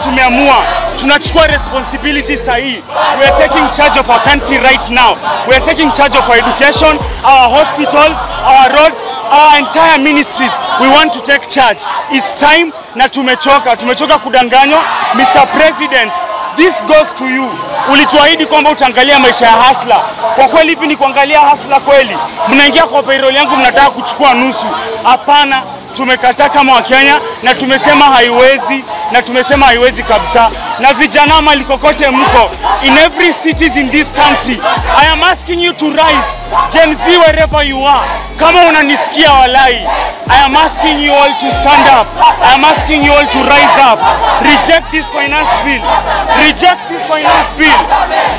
tumeamua tunachukua responsibility sahihi. We are taking charge of our country right now. We are taking charge of our education, our hospitals, our roads, our entire ministries. We want to take charge. It's time na tumechoka, tumechoka kudanganywa. Mr. President, this goes to you. Ulituahidi kwamba utaangalia maisha ya hasla. Kwa kweli hivi ni kuangalia hasla kweli? Mnaingia kwa payroll yangu mnataka kuchukua nusu. Hapana, tumekataa kama Wakenya na tumesema haiwezi na tumesema haiwezi kabisa. Na vijana mali kokote mko, in every cities in this country, I am asking you to rise. Gen Z wherever you are, kama unanisikia walai, I am asking you all to stand up. I am asking you all to rise up. Reject this finance bill. Reject this finance bill.